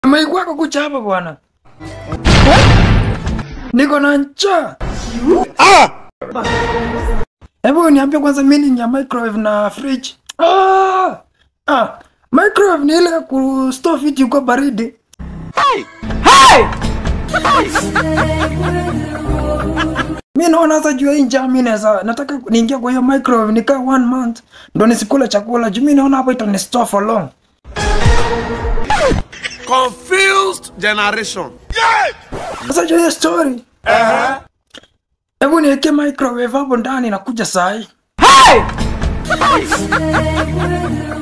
Maikwako kucha hapa bwana. Niko na njaa. Hebu niambie kwanza meaning ya microwave na fridge. Ah! Ah, microwave ni ile ku store vitu kwa baridi. Mi naona sasa juu ya hii njaa mi naweza nataka niingia kwa hiyo microwave nikaa one month ndo nisikule chakula juu mi naona hapo itani store for long. Confused generation. Sasa juu ya hiyo story. Hebu niweke microwave hapo ndani nakuja saa hii.